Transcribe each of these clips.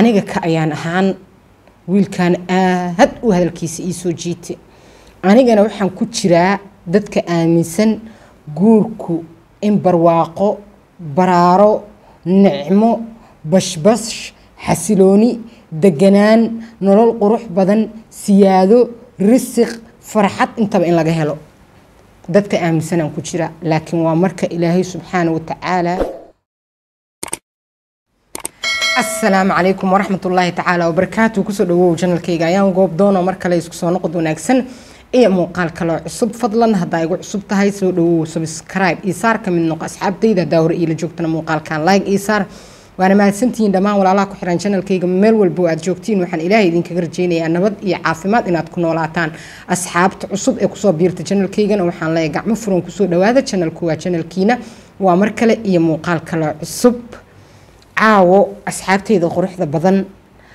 aniga ka ayaan ahaan wiilkan aad u hadalkiisa ii soo jiite anigana waxaan ku jiraa dadka aaminsan guurku in barwaaqo baraaro nicmo bashbash xasilooni deganaan nolol qurux badan siyaado risiq farxad intaba in laga helo dadka aaminsanaan ku jira laakiin waa marka ilaahay subxaana wa tacaala asalaamu calaykum waraxmat ullaahi tacaala wabarakaatu kusoo dhawow janalkayga ayaan goob doono mar kale isku soo noqod wanaagsan iyo muuqaal kaloo cusub fadlan haddaa igu cusub tahay soo dhawow subscribe iisaar ka mid noqo asxaabtayda haddaa hore iila joogtana muuqaalkan like iisaar waana mahadsantihiin dhammaan walaalaha ku xiran janalkayga meel walbo aad joogtiin waxaan ilaahay idinkaga rajeynayaa nabad iyo caafimaad inaad ku noolaataan asxaabta cusub ee kusoo biirta janalkaygana waxaan leeyahay gacmo furan kusoo dhawaada janalku waa janalkiina waa mar kale iyo muuqaal kaloo cusub caawo asxaabteyda quruxda badan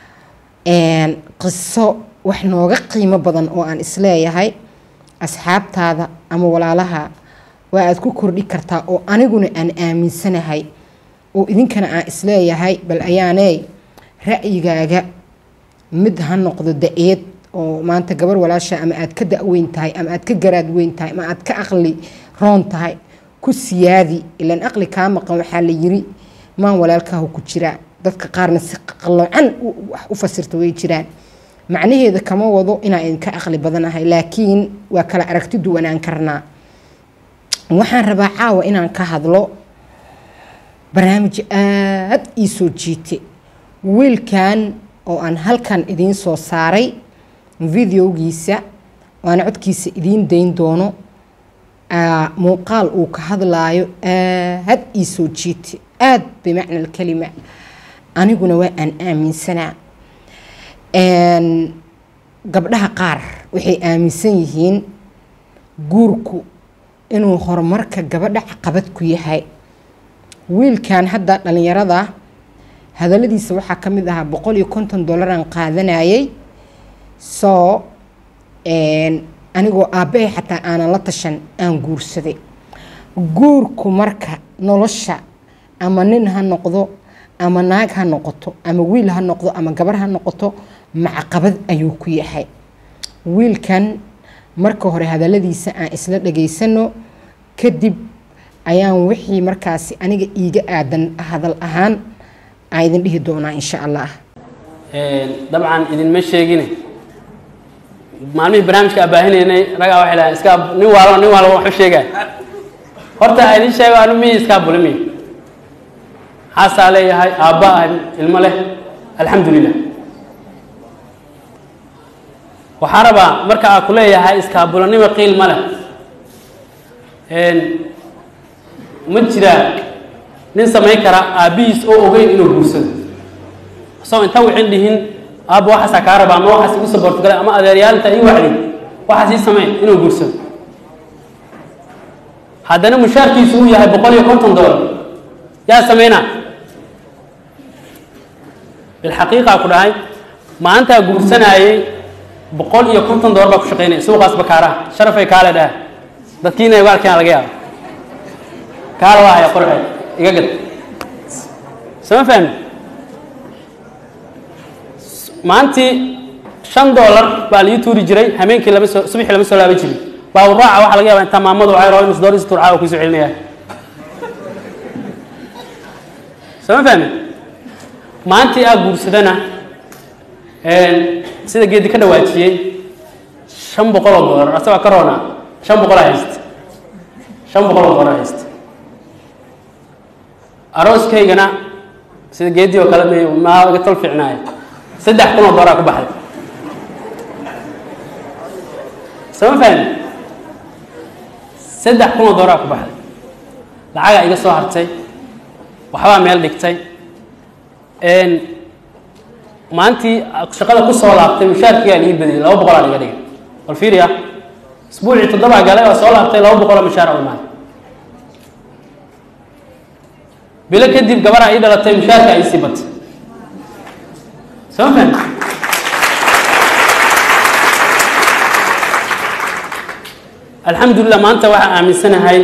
qiso wax nooga qiimo badan oo aan isleeyahay asxaabtaada ama walaalaha waa aad ku kordhi kartaa oo aniguna aan aaminsanahay oo idinkana aan isleeyahay bal ayaaney ra'yigaaga mid ha noqdo da-eed oo maanta gabar walaasha ama aad ka da-weyn tahay ama aad ka garaad weyn tahay ama aad ka aqli roon tahay ku siyaadi ilaan aqli kaa maqan waxaa la yiri maan walaalkaahu ku jiraa dadka qaarna si qaloocan wax u fasirta way jiraan macnaheeda kama wado inaan idinka aqli badanahay laakiin waa kala aragti duwanaan karnaa waxaan rabaa caawa inaan ka hadlo barnaamij aad ii soo jiite wiilkan oo aan halkan idiin soo saaray videogiisa waana codkiisa idiin dayn doono muuqaal uu ka hadlaayo aad ii soo jiite aad bimacna alkalima aniguna waa aan aaminsanaa gabdhaha qaar waxay aaminsan yihiin guurku inuu horumarka gabadha caqabad ku yahay wiilkan hadda dhalinyarada hadaladiisa waxaa ka mid ahaa boqol iyo konton dollaraan qaadanayay soo anigoo aabbahay xataa aanan la tashan aan guursaday guurku marka nolosha ama nin ha noqdo ama naag ha noqoto ama wiil ha noqdo ama gabar ha noqoto macaqabad ayuu ku yahay wiilkan marka hore hadaladiisa aan isla dhageysano kadib ayaan wixii markaasi aniga iiga aadan hadal ahaan aan idin dhihi doonaa insha allah dabcan idinma sheegine maalmihii barnaamijka abaahineynay ragaa waxay lahayn iska nin waalo nin waalo waxu sheegaa horta a idin sheego anu miyi iskaa bulimi xaasaa leeyahay aabba ah ilmo leh alxamdu lilah waxaa rabaa marka aa ku leeyahay iskaabulanimo qiil ma leh ma jiraa nin samayn kara aabbihiis oo ogeyn inuu guursado isagoo inta wixin dhihin aabba waxaasaa kaa rabaa ama waxaas igu saboortogale ama adeeryaalinta ii wacdi waxaas ii sameyn inuu guursado haddana mushaarkiisu uu yahay boqol iyo konton dollar yaa sameynaa bilxaqiiqaa ku dhahay maalintaa guursanaayey boqol iyo konton dollar baa ku shaqeynaya suuqaas bakaaraha sharafay kaale dhaha dadkiina gaalkeena laga yaabo kaala waa haya qorxeed iga gad sama fahmi maalintii shan dollar baa laii tuuri jiray hameenkii lama soo subaxii lama soo laaban jirin baawuraaca waxaa laga yaba intaa maamadu waxay rabo inus door is turcaa oo kusoo celinaya sama fahmi maalintii aa guursadana sida geedi ka dhawaajiyey shan boqol oo dollar asagoo ka roona shan boqol a haysta shan boqol oo dollar haysta arooskaygana sida geedii oo kale m maa iga tol fiicnaaya saddex kun oo dollar ku baxday sama fahmi saddex kun oo dollar ku baxday lacagaa iga soo hartay waxbaa meel dhigtay maalintii shaqada ku soo laabtay mushaarkigaa lii badiyay laba boqolaa iga dhigay bal fiiriya isbuucii toddobaa galay oo soo laabtay laba boqoloo mushaar u imaanay bilo kadib gabaraa ii dhalatay mushaarka ay sii batay soo fahmi alxamdulilah maanta waxaa aaminsanahay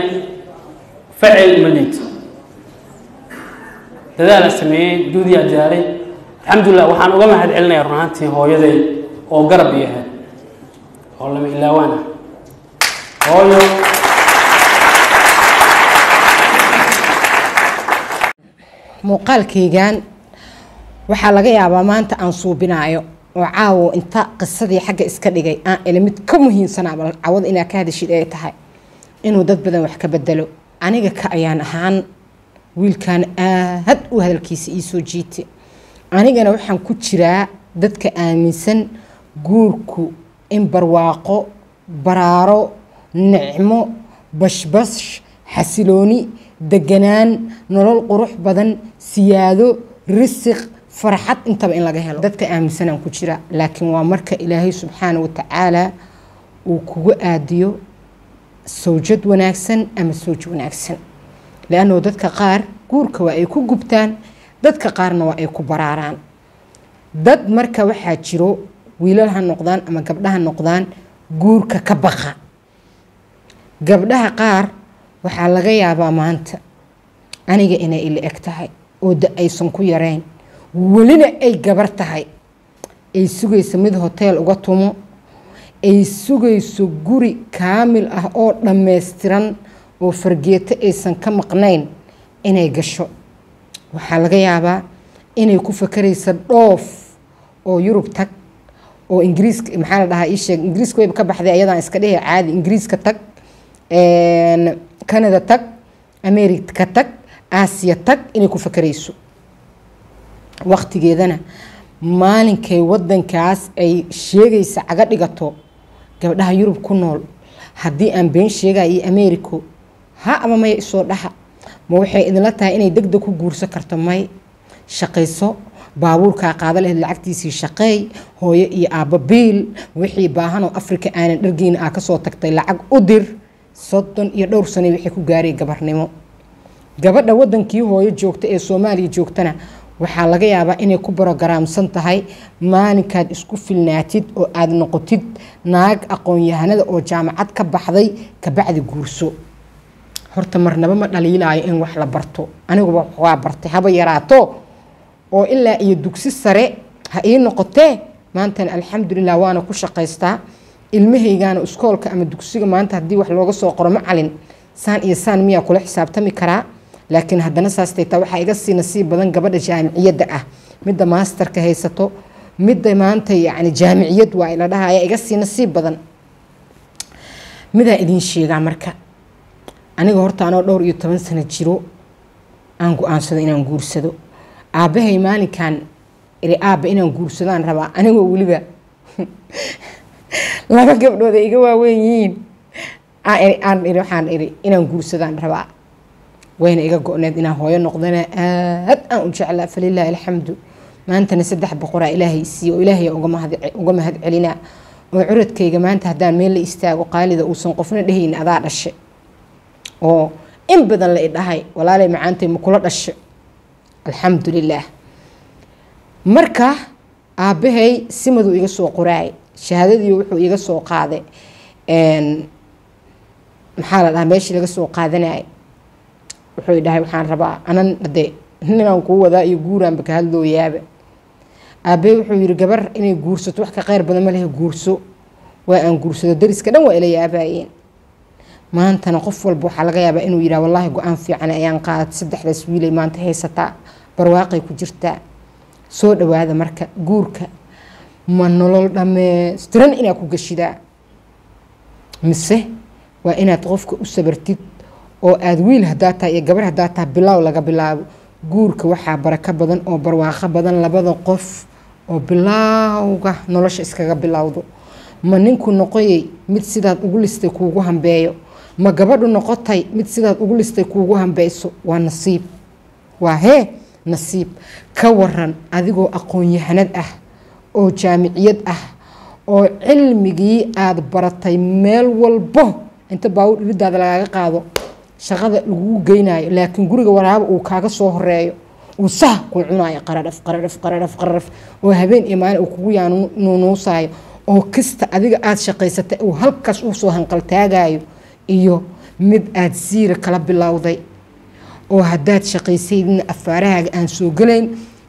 facil ma liito dadaala sameeyey duudiyaa diyaaray alxamdulilah waxaan uga mahad celinaya run ahaantii hooyaday oo garab iyo ahayd oo lama ilaawaan ah hooyo muuqaalkaygan waxaa laga yaabaa maanta aan suubinaayo oo caawo inta qisadii xagga iska dhigay aan ila mid ka muhiimsanaaba cawada inaa ka hadashid ay tahay inuu dad badan wax ka bedelo aniga ka ayaan ahaan wiilkan aad u hadalkiisa ii soo jiite anigana waxaan ku jiraa dadka aaminsan guurku in barwaaqo baraaro nicmo bashbash xasilooni deganaan nolol qurux badan siyaado risiq farxad intaba in laga helo dadka aaminsanaan ku jira laakiin waa marka ilaahay subxaana wa tacaala uu kugu aadiyo sawjad wanaagsan ama sawj wanaagsan leannao dadka qaar guurka waa ay ku gubtaan dadka qaarna waa ay ku baraaraan dad marka waxaa jiro wiilal ha noqdaan ama gabdhaha noqdaan guurka ka baqa gabdhaha qaar waxaa laga yaabaa maanta aniga inay ila eg tahay oo da aysan ku yareyn welina ay gabar tahay ay sugayso mid hoteel uga tumo ay sugayso guri kaamil ah oo dhammaystiran oo fargeeto aysan ka maqnayn inay gasho waxaa laga yaabaa inay ku fakaraysa dhoof oo yurub tag oo ingiriiska maxaa la dhahaa iisheeg ingiriiska wayba ka baxday ayadaan iska dhihi caadi ingiriiska tag canada tag america tag aasiya tag inay ku fakarayso waqtigeedana maalinkay wadankaas ay sheegaysa caga dhigato gabdhaha yurub ku nool haddii aan been sheegaya iyo americo ha ama maya isoo dhaha ma waxay idinla tahay inay deg deg ku guursan karto may shaqayso baabuurkaa qaada lahayd lacagtiisii shaqeey hooyo iyo aabba biil wixii baahanoo afrika aanan dhargiina aa kasoo tagtay lacag u dir soddon iyo dhowr sane waxay ku gaaray gabarnimo gabadha wadankii hooyo joogta ee soomaaliya joogtana waxaa laga yaabaa inay ku barogaraamsan tahay maalinkaad isku filnaatid oo aad noqotid naag aqoon-yahanada oo jaamacad ka baxday kabacdi guurso horta marnaba ma dhaliilaayo in wax la barto aniguba waa bartay haba yaraato oo ilaa iyo dugsi sare ha ii noqotee maantana alxamdulilah waana ku shaqaystaa ilmahaygaana iskoolka ama dugsiga maanta haddii wax looga soo qoro macalin saan iyo saan miyaa kula xisaabtami karaa laakiin haddana saastaytaa waxaa iga sii nasiib badan gabadha jaamiciyadda ah midda maasterka haysato midda maanta yacni jaamiciyad waa ila dhaha ayaa iga sii nasiib badan midaa idiin sheegaa marka aniga horta anoo dhowr iyo toban sano jiro aan go-aansado inaan guursado aabbahay maalinkan iri aabba inaan guursadaan rabaa anigoo weliba laba gabdhood ay iga waaweyn yihiin aan iri waxaan iri inaan guursadaan rabaa wayna iga go-need inaan hooyo noqdana aad aan u jeclaa falilaahi alxamdu maantana saddex boqoraa ilaahay siiye oo ilaahay uga mahad celinaa oo curadkayga maanta haddaan meel la istaago qaalida uusan qofna dhehaynin adaa dhashe oo in badan la idhahay walaalay macaantay ma kula dhashe alxamdu lilaah marka aabbahay simaduu iga soo qoraay shahaadadii wuxuu iga soo qaaday maxaa la dhahaa meeshii laga soo qaadanayay wuxuu dhahay waxaan rabaa anan de ninaan kuu wadaa iyo guuraanba ka hadlooyaaba aabbahay wuxuu yiri gabar inay guursato wax ka qeyr badan ma lehe guurso waa aan guursado dariska dhan waa ila yaabaayeen maantana qof walba waxaa laga yaabaa inuu yidhaha wallaahi go-aan fiican ayaan qaadat saddexdaas wiilay maanta haysataa barwaaqay ku jirtaa soo dhawaada marka guurka ma nolol dhammaystiran inaad ku gashidaa mise waa inaad qofka u sabartid oo aada wiil hadaa tahay iyo gabar hadaa tahay bilaaw laga bilaabo guurka waxaa barako badan oo barwaaqo badan labada qof oo bilaawga nolosha iskaga bilowdo ma ninku noqoyay mid sidaad ugu listay kuugu hambeeyo ma gabadhu noqotay mid sidaad ugu listay kuugu hambeyso waa nasiib waa hee nasiib ka waran adigoo aqoon-yahanad ah oo jaamiciyad ah oo cilmigii aada baratay meel walbo inta baawur iridaada lagaaga qaado shaqada lagugu geynayo laakiin guriga waraaba uu kaaga soo horeeyo uu sah kuu cunayo qaradhaf qaradhaf qaradhaf qaradhaf oo habeen iyo maalin uu kugu yaanuunuusaayo oo kasta adiga aada shaqaysatay uu halkaas usoo hanqaltaagayo iyo mid aada siira kala bilowday oo haddaad shaqaysaydna afaarahaaga aan soo gelayn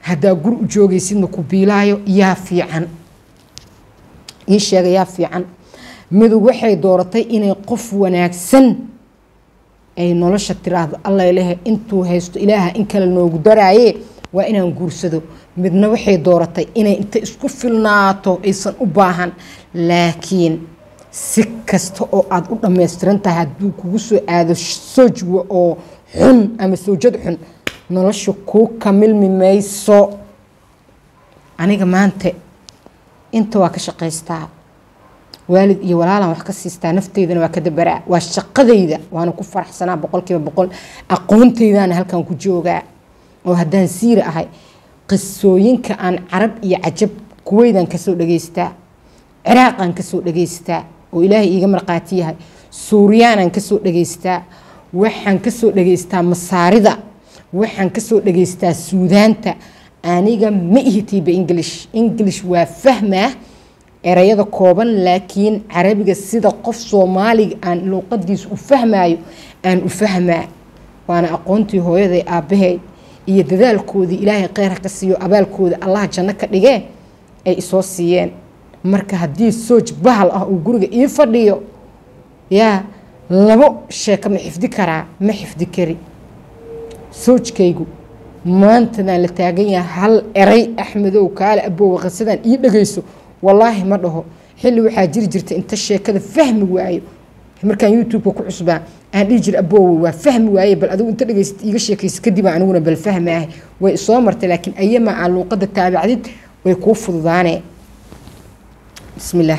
haddaa guri u joogaysidna ku biilaayo yaa fiican ii sheega yaa fiican midu waxay dooratay inay qof wanaagsan ay nolosha tiraahdo alla lehe intuu haysto ilaaha in kale noogu daraaye waa inaan guursado midna waxay dooratay inay inta isku filnaato aysan u baahan laakiin si kasta oo aada u dhammaystiran tahay hadduu kugu soo aado sojwa oo xun ama sawjad xun nolosha kuu kamilmi mayso aniga maanta inta waa ka shaqaystaa waalid iyo walaalaan wax ka siistaa nafteydana waa ka dabaraa waa shaqadayda waana ku faraxsanaa boqolkiiba boqol aqoontaydaana halkan ku joogaa oo haddaan siira ahay qisooyinka aan carab iyo cajab kuweydaan kasoo dhageystaa ciraaqaan kasoo dhageystaa oo ilaahay iiga marqaati yahay suuriyaanaan kasoo dhageystaa waxaan kasoo dhageystaa masaarida waxaan kasoo dhageystaa suudaanta aniga ma ihitiiba english english waa fahmaa erayada kooban laakiin carabiga sida qof soomaaliga aan luuqadiisa u fahmaayo aan u fahmaa waana aqoontii hooyaday aabbahay iyo dadaalkoodii ilaahay kheyr ka siiyo abaalkooda allaha janno ka dhigee ay isoo siiyeen marka haddii sooj bahal ah uu guriga ii fadhiyo yaa labo sheeko ma xifdi karaa ma xifdi kari soojkaygu maantadaan la taagan yahay hal eray axmedow kaale aboowa qisadaan ii dhagayso wallaahi ma dhaho xilli waxaa jiri jirta inta sheekada fahmi waayo markaan youtubeka ku cusbaa aan dhihi jira aboowe waa fahmi waaye bal adigu inta dhagaysat iiga sheekaysa kadib aniguna bal fahmaahay way isoo martay laakiin ayamaa aan luuqada taabacdid way kuu fududaanee bismillaah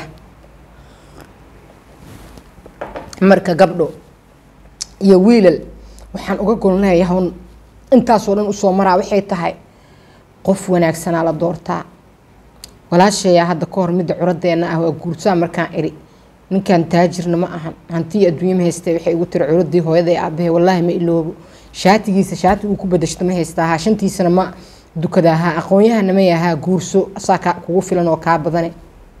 marka gabdho iyo wiilal waxaan uga golnayahawn intaasoo dhan usoo maraa waxay tahay qof wanaagsanaa la doortaa walaasheeyaa hadda ka hor midda curadeenna ah waa guursaa markaan iri ninkan taajirna ma ahan hantii adduunya ma haystee waxay igu tiri curadii hooyaday aabahe wallaahi ma iloobo shaatigiisa shaati uu ku badashto ma haystaahaa shantiisana ma dukadaahaa aqoon-yahana ma yahaa guurso asaa kaa kugu filan oo kaa badane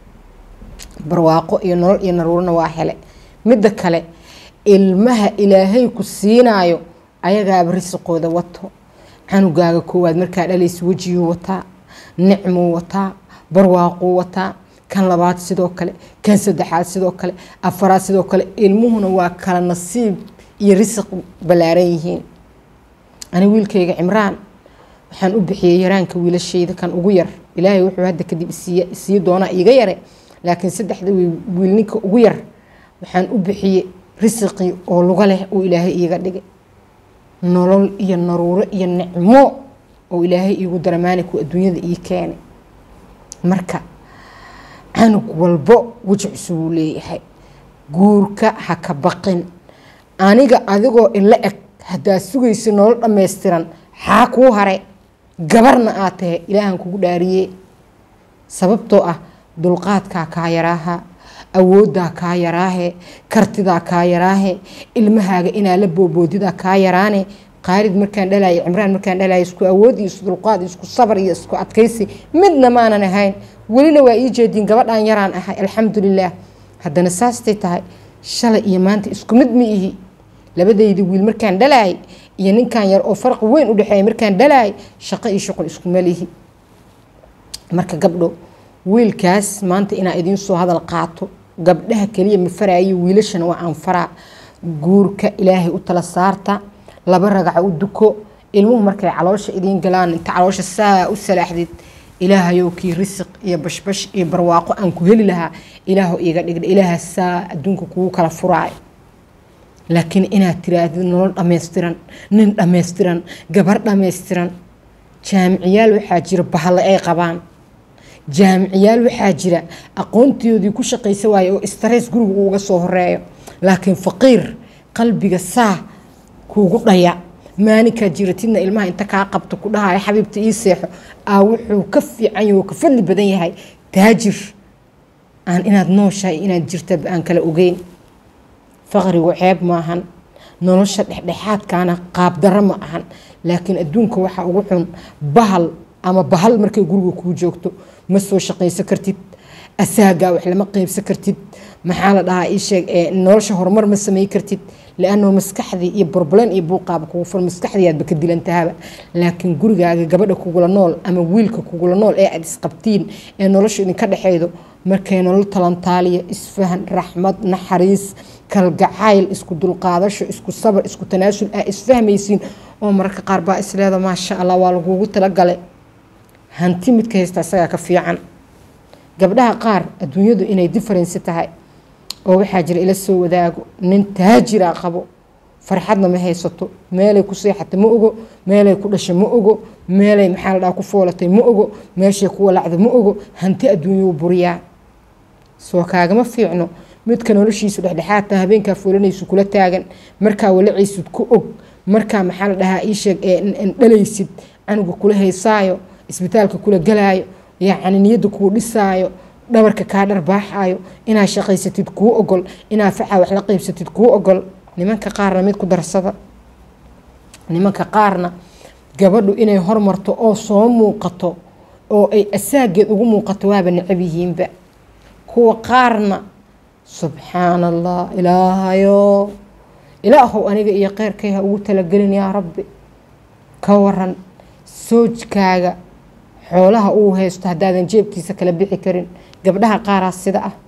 barwaaqo iyo nolol iyo naruurana waa hele midda kale ilmaha ilaahay ku siinaayo ayagaaba risiqooda wato canugaaga koowaad markaa dhalaysa wejiyuu wataa nicmuu wataa barwaaquu wataa kan labaad sidoo kale kan saddexaad sidoo kale afaraad sidoo kale ilmuhuna waa kala nasiib iyo risiq ballaaran yihiin ani wiilkayga cimraan waxaan u bixiyey yaraanka wiilashayda kan ugu yar ilaahay wuxuu hadda kadib isii doonaa iiga yare laakiin saddexda wiil ninka ugu yar waxaan u bixiyey risiqii oo luga leh uu ilaahay iiga dhigay nolol iyo naruuro iyo nicmo oo ilaahay iigu daramaaniku adduunyada ii keenay marka canug walbo weji cusubuu leeyahay guurka ha ka baqin aniga adigoo ila eg haddaad sugaysa nolol dhammaystiran xaa kuu haray gabarna aad tahe ilaahan kugu dhaariye sababtoo ah dulqaadkaa kaa yaraaha awooddaa kaa yaraahe kartidaa kaa yaraahe ilmahaaga inaa la booboodidaa kaa yaraane qaalid markaan dhalayo cimraan markaan dhalayo isku awood iyo isku dulqaad isku sabar iyo isku adkaysi midna maanan ahayn welina waa ii jeediin gabadhaan yaraan ahay alxamdulilaah haddana saastay tahay shalay iyo maanta isku mid ma ihi labadayda wiil markaan dhalaay iyo ninkan yar oo farqi weyn u dhexeeya markaan dhalaay shaqo iyo shuqul iskuma lihi marka gabdho wiilkaas maanta inaa idiin soo hadal qaato gabdhaha keliya ma faraayo wiilashana waa aan faraa guurka ilaahay u tala saarta laba ragaca u duko ilmuhu markay caloosha idiin galaan inta caloosha saa u salaaxdid ilaahayow kii risiq iyo bashbash iyo barwaaqo aan ku heli lahaa ilaahu iiga dhigdha ilaaha saa adduunka kugu kala furaayo laakiin inaad tiraahdid nolol dhammaystiran nin dhammaystiran gabar dhammaystiran jaamiciyaal waxaa jira bahalle ay qabaan jaamiciyaal waxaa jira aqoontoodii ku shaqaysa waaye oo stress guriga uuga soo horeeyo laakiin faqiir qalbiga saa kuugu dhaya maalinkaa jiratidna ilmaha inta kaa qabto ku dhahaya xabiibta ii seexo aa wuxuu ka fiican yahay oo ka fadli badan yahay taajir aan inaad nooshahay inaad jirtaba aan kala ogeyn faqrigu ceeb maahan nolosha dhexdhexaadkaana qaabdarro ma ahan laakiin adduunka waxaa ugu xun bahal ama bahal markay guriga kuu joogto ma soo shaqayso kartid asaagaa wax lama qeybsan kartid maxaa la dhahaa ii sheeg nolosha horumar ma samey kartid lianno maskaxdii iyo borbolen iyo buuqaaba kugu fur maskaxdiiaadba ka dilantahaba laakiin gurigaaga gabadha kugula nool ama wiilka kugula nool ee aad isqabtiin ee nolosha idinka dhexeydo markay nolol talantaaliya isfahan raxmad naxariis kalgacayl isku dulqaadasho isku sabar isku tanaasul aa isfahmaysiin oo mararka qaar baa isleeda maasha allah waa lagugu talagalay hanti midka haysta isagaa ka fiican gabdhaha qaar adduunyadu inay differensi tahay oo waxaa jira ila soo wadaago nin taajira qabo farxadna ma haysato meelay ku seexatay ma ogo meelay ku dhashay ma ogo meelay maxaa la dhaha ku foolatay ma ogo meeshay ku walacda ma ogo hanti adduunyuu buriyaa soo kaagama fiicno midka noloshiisu dhexdhexaadta habeenkaa foolanaysu kula taagan markaa walacaysid ku og markaa maxaa la dhahaa iisheeg ee dhalaysid canuga kula haysaayo isbitaalka kula galaayo yacni niyadda kuu dhisaayo dhabarka kaa dharbaaxaayo inaad shaqaysatid kuu ogol inaad facaa wax la qeybsatid kuu ogol nimanka qaarna mid ku darsada nimanka qaarna gabadhu inay hormarto oo soo muuqato oo ay asaageed ugu muuqato waaba necab yihiinba kuwa qaarna subxaan allah ilaahayo ilaahow aniga iyo keyrkay ha ugu talagelin yaa rabbi ka waran soojkaaga xoolaha uu haysto haddaadan jeebkiisa kala bixi karin gabdhaha qaaraa sida ah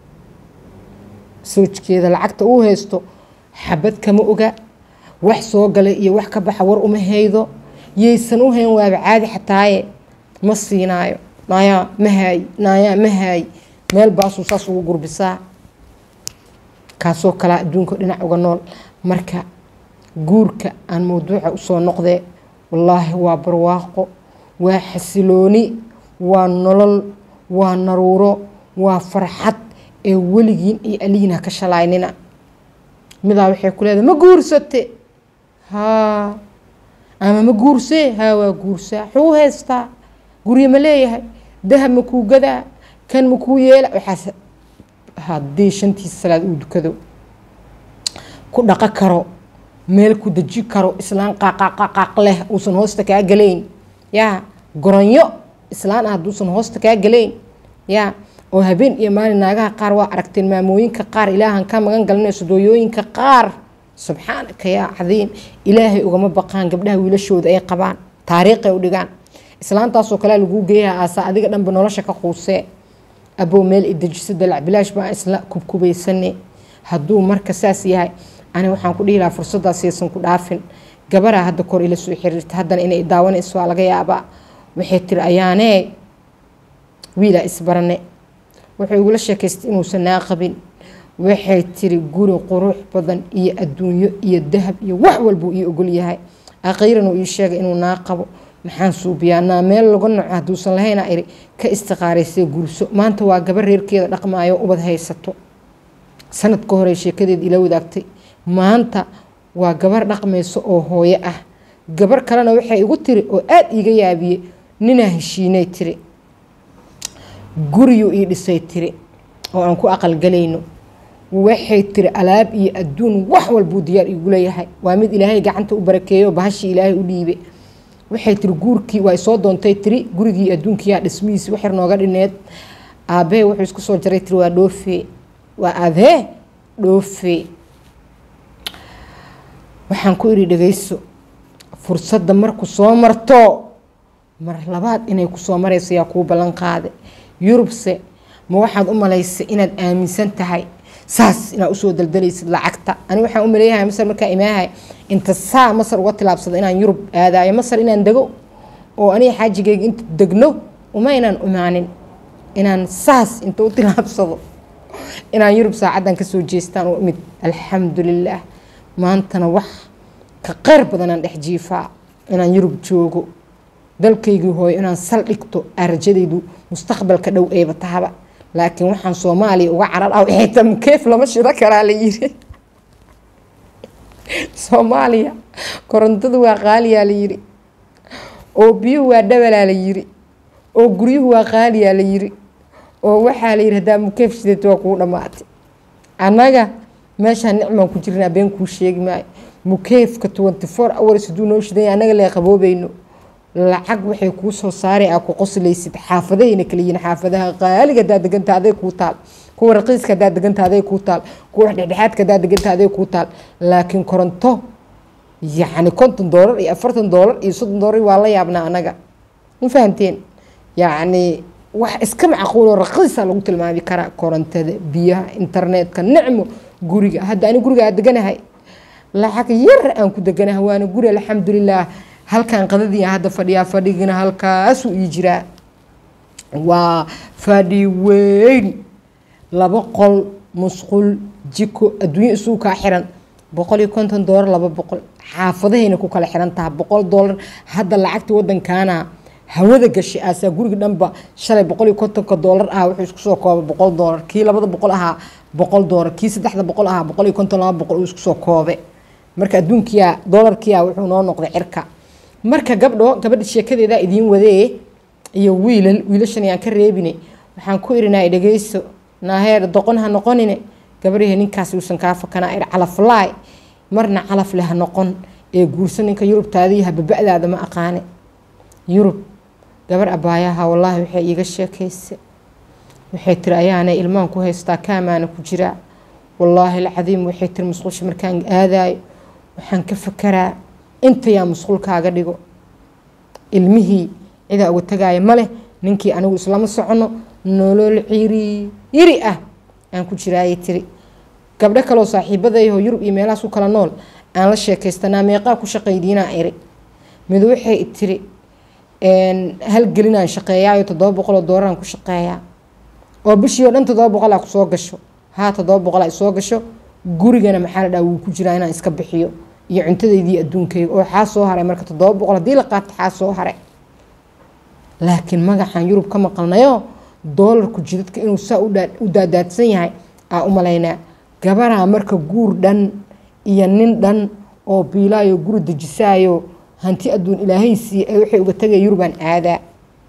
soojkeeda lacagta uu haysto xabad kama oga wax soo galay iyo wax ka baxa war uma haydo yaysan u hayn waaba caadi xataaye ma siinaayo naayaa ma haay naayaa ma haay meel baasuu saas ugu gurbisaa kaasoo kalaa adduunka dhinac uga nool marka guurka aan mawduuca usoo noqdee wallaahi waa barwaaqo waa xasilooni waa nolol waa naruuro waa farxad ee weligiin iyo aligiin ha ka shalaynina midaa waxay ku leedahay ma guursate haa ama ma guursee haa waa guursaa xuu haystaa guryo ma leeyahay dahab ma kuu gadaa kan ma kuu yeela waxaas haddii shantiisa salaad uu dukado ku dhaqo karo meel ku deji karo islaan qaaqaqaqaq leh uusan hoosta kaa galayn yaa goronyo islaan ah hadduusan hoosta kaa galayn yaa oo habeen iyo maalin naagaha qaar waa aragteen maamooyinka qaar ilaahan ka magan galinayso dooyooyinka qaar subxaanaka yaa cadiim ilaahay ugama baqaan gabdhaha wiilashooda ay qabaan taariikhay u dhigaan islaantaasoo kalea laguu geeyaha aasa adiga dhanba nolosha ka quusee abow meel idejiso dalac bilaash baa isla kubkubaysane hadduu marka saas yahay ani waxaan ku dhihi lahaa fursadaas yaysan ku dhaafin gabaraa hadda kor ila soo xiriirta haddana inay daawanayso waa laga yaabaa waxay tiri ayaanee wiilaa isbarane wuxuu igula sheekaystay inuusan naa qabin waxay tiri guri qurux badan iyo adduunyo iyo dahab iyo wax walbuu ii ogol yahay akhiiran uu ii sheegay inuu naa qabo maxaan suubiyaa naa meel laga noco hadduusan lahayna iri ka istiqaaraysay gurso maanta waa gabar reerkeeda dhaqmaayo ubad haysato sanad ka hore sheekadeed ila wadaagtay maanta waa gabar dhaqmayso oo hooyo ah gabar kalena waxay igu tiri oo aada iiga yaabiye ninaa heshiinay tiri guriyuu ii dhisay tiri oo aan ku aqalgalayno waxay tiri alaab iyo adduun wax walbuu diyaar iigu leeyahay waa mid ilaahay gacanta u barakeeyo bahashii ilaahay u dhiibe waxay tiri guurkii waa soo doontay tiri gurigii adduunkiyaa dhismihiisi waxyar nooga dhineed aabbahe wuxuu isku soo jaray tiri waa dhoofe waa aadhee dhoofe waxaan ku idhi dhagayso fursadda marku soo marto mar labaad inay kusoo marayso yaa kuu ballan qaade yurubse ma waxaad u malaysay inaad aaminsan tahay saas inaad usoo daldalaysid lacagta ani waxaan u maleeyahay masar markaa imaahay inta saa masar uga tilaabsado inaan yurub aadaayo masar inaan dego oo aniga xaajigayga inta degno uma inaan imaanin inaan saas inta u tilaabsado inaan yurub saacaddan kasoo jeestaan u imid alxamdulilaah maantana wax ka qeyr badanaan dhex jiifaa inaan yurub joogo dalkaygii hooyo inaan sal dhigto aa rajadaydu mustaqbalka dhow eeba tahaba laakiin waxaan soomaaliya uga carar ah waxay ta mukeef lama shido karaa la yiri soomaaliya korontadu waa qaaliyaa la yiri oo biyuhu waa dhabalaa la yiri oo guryuhu waa qaaliyaa la yiri oo waxaa la yiri haddaa mukeef shidato waa kuu dhammaatay annaga meeshaan nicmaan ku jirnaa been kuu sheegi maayo mukeefka twenty four hours hadduu noo shidanya annaga lee qaboobayno lacag waxay kuu soo saaray aa ku qoslaysid xaafadahayna kala yihiin xaafadaha qaaliga hadaa deganta aday kuu taal kuwa raqiiska haddaad deganta aday kuu taal kuwa dhexdhexaadka haddaad deganta aday kuu taal laakiin koronto yacni konton doolar iyo afartan doolar iyo soddon doolar waa la yaabnaa anaga ma fahamteen yacni wax iska macquul oo raqiisa lagu tilmaami karaa korontada biyaha internetka nicmo guriga hadda ani guriga aad deganahay lacag yar aan ku deganahay waana guri alxamdulilah halkan qadadii hadda fadhiyaa fadhigina halkaasuu ii jiraa waa fadhi weyn laba qol musqul jiko adduunyo isugu kaa xiran boqol iyo konton doolar laba boqol xaafadahayna ku kala xiran taha boqol doolar hadda lacagta wadankaana hawada gashay aasaa guriga dhanba shalay boqol iyo kontonka doolar ah wuxuu isku soo koobay boqol doolar kii labada boqol ahaa boqol doolar kii saddexda boqol ahaa boqol iyo konton laba boqol uu isku soo koobe marka adduunkiya doolarkiya wuxuu noo noqday cirka marka gabdho gabadha sheekadeeda idiin wadee iyo wiilal wiilashan yaan ka reebine waxaan ku irinaa dhegeyso naaheer doqon ha noqonine gabadhihii ninkaas uusan kaa fakanaa ir calaflaay marna calaf leh ha noqon ee guursa ninka yurubtaadii hababa'daada ma aqaane yurub gabar abaayaha wallaahi waxay iiga sheekaysa waxay tiri ayaana ilmaan ku haystaa kaamaana ku jiraa wallaahi alcadiim waxay tiri musqusha markaan aadaayo waxaan ka fakaraa intayaa musqulkaaga dhigo ilmihii cidaa uga tagaaya maleh ninkii anigu islama socono nolol ciri yiri ah aan ku jiraayay tiri gabdho kaloo saaxiibadayho yurub iyo meelahaas ku kala nool aan la sheekaystanaa meeqaa ku shaqaydiinaa iri mid waxay tiri halgelinaan shaqeeyaayo toddoba boqoloo doolaraan ku shaqeeyaa oo bishii oo dhan toddoba boqolaa ku soo gasho haa toddoba boqolaa soo gasho gurigana maxaa la dhaha wuu ku jiraa inaan iska bixiyo iyo cuntadeydii adduunkayga oo xaa soo haray marka toddoba boqol haddii la qaato xaa soo haray laakiin magacaan yurub ka maqalnayo doolarku jidadka inuu saa u daadaadsan yahay aa u malaynaa gabaraa marka guur dhan iyo nin dhan oo biilaayo guri dejisaayo hanti adduun ilaahaysiiya ee waxay uga tagaya yurubaan aadaa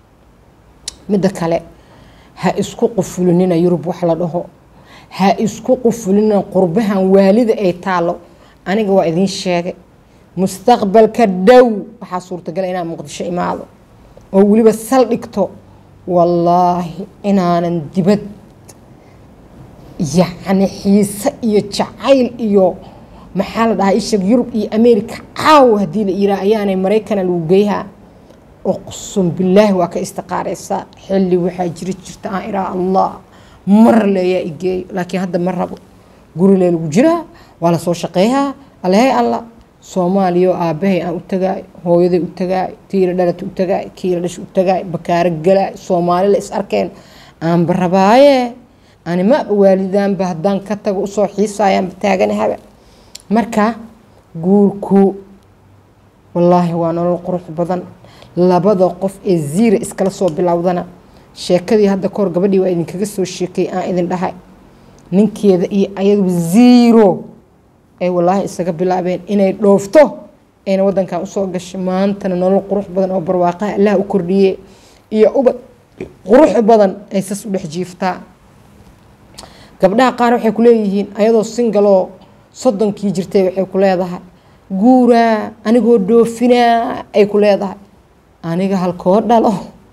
midda kale ha isku qufulinina yurub wax la dhaho ha isku qufulinina qurbahan waalida ay taalo aniga waa idiin sheegay mustaqbalka dhow waxaa suurtagala inaan muqdisho imaado oo weliba saldhigto wallaahi inaanan dibad yacni xiise iyo jacayl iyo maxaa la dhahaa ishag yurub iyo america caaw haddii la yiraa ayaanay maraykana lagu geyhaa uqsum bilaahi waa ka istiqaaraysaa xilli waxaa jiri jirta aan iraa allah mar leeyaa igeeyo laakiin hadda ma rabo gurilee lagu jiraa waa lasoo shaqeeyaa alehey allah soomaaliya oo aabbahay aan u tagaayo hooyaday u tagaayo tiila dhalata u tagaayo kiila dhash u tagaayo bakaaro galaayo soomaali la is arkeen aanba rabaaye animaba waalidaanba haddaan ka tago usoo xiisaayaanba taaganahaba marka guurku wallaahi waa nolol qurux badan labada qof ee ziira iskala soo bilowdana sheekadii hadda kahor gabadhii waa idinkaga soo sheekay aan idin dhahay ninkeeda iyo ayadu ziiro ay wallaahi isaga bilaabeen inay dhoofto ayna wadankan usoo gashay maantana nolol qurux badan oo barwaaqaha allah u kordhiye iyo ubad qurux badan ay sas u dhex jiiftaa gabdhaha qaar waxay ku leeyihiin ayadoo singaloo soddonkii jirtay waxay ku leedahay guuraa anigoo dhoofinaa ay ku leedahay aniga halkoo dhalo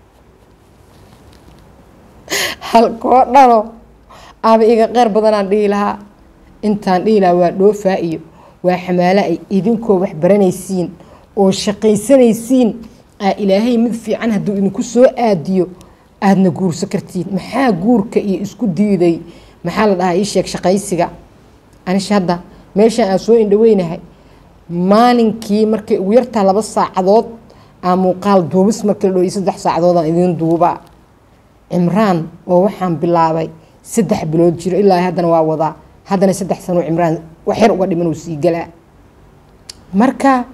halkoo dhalo aba iga qeyr badanaan dhihi lahaa intaan dhihi lahaa waa dhoofaa iyo waa xamaalo ay idinkoo wax baranaysiin oo shaqaysanaysiin aa ilaahay mid fiican hadduu idinku soo aadiyo aadna guurso kartiin maxaa guurka iyo isku diiday maxaa la dhahaa ii sheeg shaqaysiga anisha hadda meeshaan aan soo indhaweynahay maalinkii markay ugu yartaa laba saacadood aa muuqaal duubis markii la dho saddex saacadoodaan idiin duubaa cimraan oo waxaan bilaabay saddex bilood jiro ilaa haddana waa wadaa haddana saddex sano cimraan wax yar uga dhiman uu sii galaa marka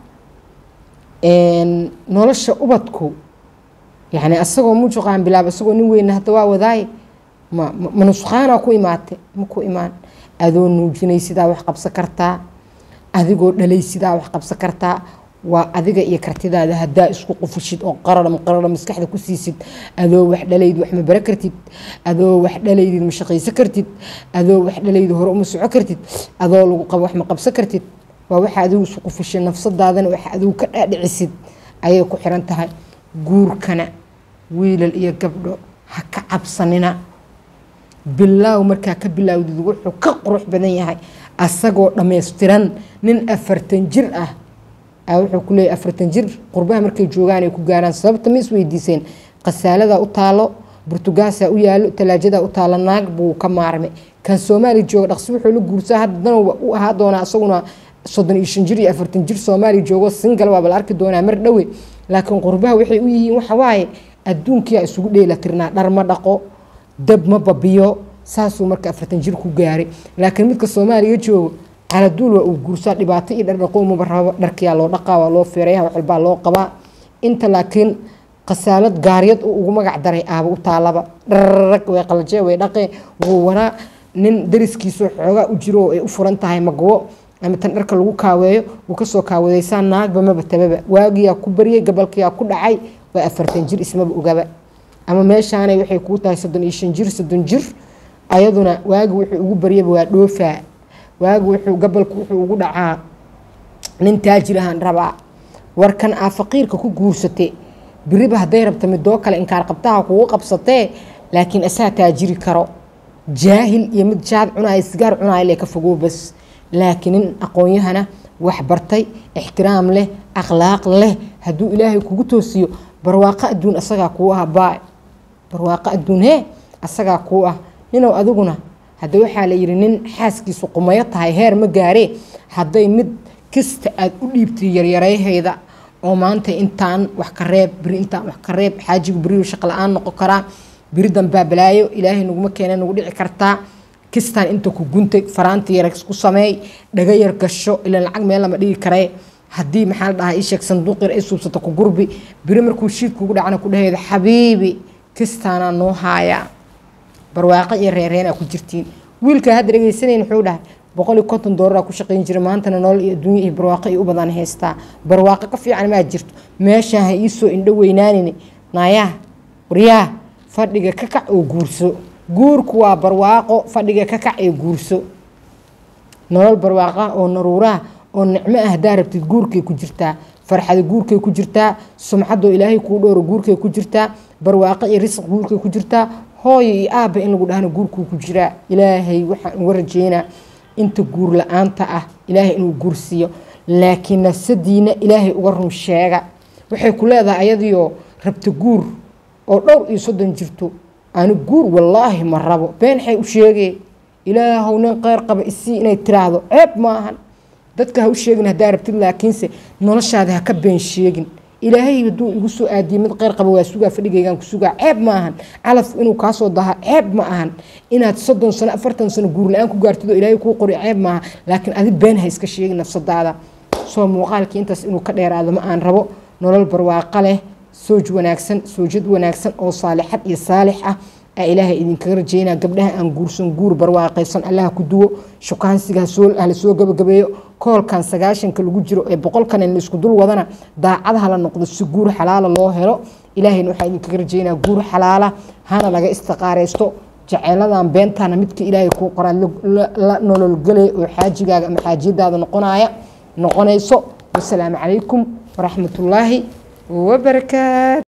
nolosha ubadku yani asagoo mujuqaan bilaaba isagoo nin weyna hadda waa wadaaye ma ma nusqaanaa ku imaate ma ku imaan adoo nuujinay sidaa wax qabsan kartaa adigoo dhalay sidaa wax qabsan kartaa waa adiga iyo kartidaada haddaa isku qufishid oo qarara qarara maskaxda ku siisid adoo wax dhalayd wax ma bara kartid adoo wax dhalaydid ma shaqaysan kartid adoo wax dhalayd hore uma soco kartid adoo lagu qabo wax ma qabsan kartid waa waxa adigu isku qufishay nafsadaadana wax adigu ka dhaadhicisid ayay ku xiran tahay guurkana wiilal iyo gabdho ha ka cabsanina bilaaw markaa ka bilaawdid wuxuu ka qurux badan yahay asagoo dhammaystiran nin afartan jir ah wuxuu ku leeyahy afartan jir qurbaha markay joogaan ay ku gaaraan sababta ma isweydiiseen khasaalada u taalo burtugaasaa u yaalo talaajadaa u taalo naag buu ka maarmay kan soomaaliya jooga dhaqsi wuxuu la guursaa haddana u ahaa doonaa isaguna soddon iyo shan jir iyo afartan jir soomaaliya joogo singal waaba la arki doonaa mar dhowe laakiin qurbaha waxay u yihiin waxa waaye adduunkiyaa isugu dheela tirnaa dhar ma dhaqo dab ma babiyo saasuu marka afartan jir ku gaaray laakiin midka soomaaliya joogo caladuul waa uu guursaa dhibaato iyo dhardhaqo umaba rabo dharkiyaa loo dhaqaa waa loo feereeya wax walbaa loo qabaa inta laakiin khasaalad gaaryad uu ugu magac daray aaba u taalaba dhararag way qalajee way dhaqee wuu waraa nin dariskiisoo xoogaa u jiro oo ay u furan tahay magwo ama tan dharka lagu kaaweeyo wuu kasoo kaawadaysaa naagba maba tababa waagiyaa ku baryay gabalkiyaa ku dhacay waa afartan jir ismaba ogaba ama meeshaanay waxay kuu tahay soddon iyo shan jir soddon jir ayaduna waagi wuxuu ugu baryaba waa dhoofaa waagi wuxuu gabalku wuxuu ugu dhacaa nin taajir ahaan rabaa warkan aa faqiirka ku guursate biriba hadday rabta midoo kale inkaar qabtaha kugu qabsatee laakiin asaa taajiri karo jaahil iyo mid jaad cunaaya sigaar cunaaya lee ka fogow bas laakiin nin aqoon-yahana wax bartay ixtiraam leh akhlaaq leh hadduu ilaahay kugu toosiyo barwaaqo adduun asagaa kuu ah baa barwaaqo adduun hee asagaa kuu ah ninow adiguna hadda waxaa la yidhi nin xaaskiisu qumayo tahay heer ma gaaree hadday mid kasta aada u dhiibtay yaryarayhayda oo maanta intaan wax ka reeb beri intaan wax ka reeb xaajigu beriyu shaqo la-aan noqon karaa beri dambaa balaayo ilaahay naguma keena nagu dhici kartaa kistaan inta ku guntay faraanti yar ku sameey dhaga yar gasho ilan lacag meel lama dhigi karee haddii maxaa la dhahaa isheeg sanduuq yar ay suubsato ku gurbi beri markuu shiidkuugu dhacna ku dhaheeda xabiibi kistaanaa noo haayaa barwaaqo iyo reereenaa ku jirtiin wiilkaa hadda dhegeysanayn wuxuu dhahay boqol iyo konton doolara ku shaqayn jira maantana nolol iyo adduunya iyo barwaaqo iyo u badan haystaa barwaaqo ka fiican maa jirto meeshaan ha iisoo indho weynaanini naayaa waryaa fadhiga ka kac oo guurso guurku waa barwaaqo fadhiga ka kac ee guurso nolol barwaaqo oo naruuraha oo nicmo ah haddaa rabtid guurkay ku jirtaa farxada guurkay ku jirtaa sumcadoo ilaahay kuu dhowro guurkay ku jirtaa barwaaqo iyo risq guurkay ku jirtaa hooyo iyo aabba in lagu dhahno guurkuu ku jiraa ilaahay waxaan uga rajeynaa inta guur la-aanta ah ilaahay inuu guursiiyo laakiin nafsadiina ilaahay uga run sheega waxay ku leedahay ayadiioo rabta guur oo dhowr iyo soddon jirto ani guur wallaahi ma rabo beenxay u sheegee ilaahow nin qeyr qaba isii inay tiraahdo ceeb ma ahan dadka ha u sheegin haddaa rabtid laakiinse noloshaada ha ka been sheegin ilaahay hadduu igu soo aadiyey mid qeyr qaba waa sugaa fadhigaygaan ku sugaa ceeb ma ahan calafku inuu kaasoo daha ceeb ma ahan inaad soddon sano afartan sano guur la-aan ku gaartid oo ilaahay kuu qori ceeb maaha laakiin adi been ha iska sheegin nafsadaada soo muuqaalkii intaas inuu ka dheeraado ma aan rabo nolol barwaaqo leh sooj wanaagsan soojad wanaagsan oo saalixad iyo saalix ah aa ilaahay idinkaga rajeynaa gabdhaha aan guursan guur barwaaqaysan allaha ku duwo shukaansiga hala soo gabagabeeyo koolkan sagaashanka lagu jiro ee boqolkan in laisku dul wadana daacadaha la noqdo si guur xalaala loo helo ilaahayna waxaa idinkaga rajeynaa guur xalaala hana laga istiqaaraysto jeceeladan beentaana midka ilaahay kuu qoraa la nololgelay oo xaajigaaga ama xaajiyadaada noqonaya noqonayso wasalaamu calaykum waraxmatullaahi wabarakaatu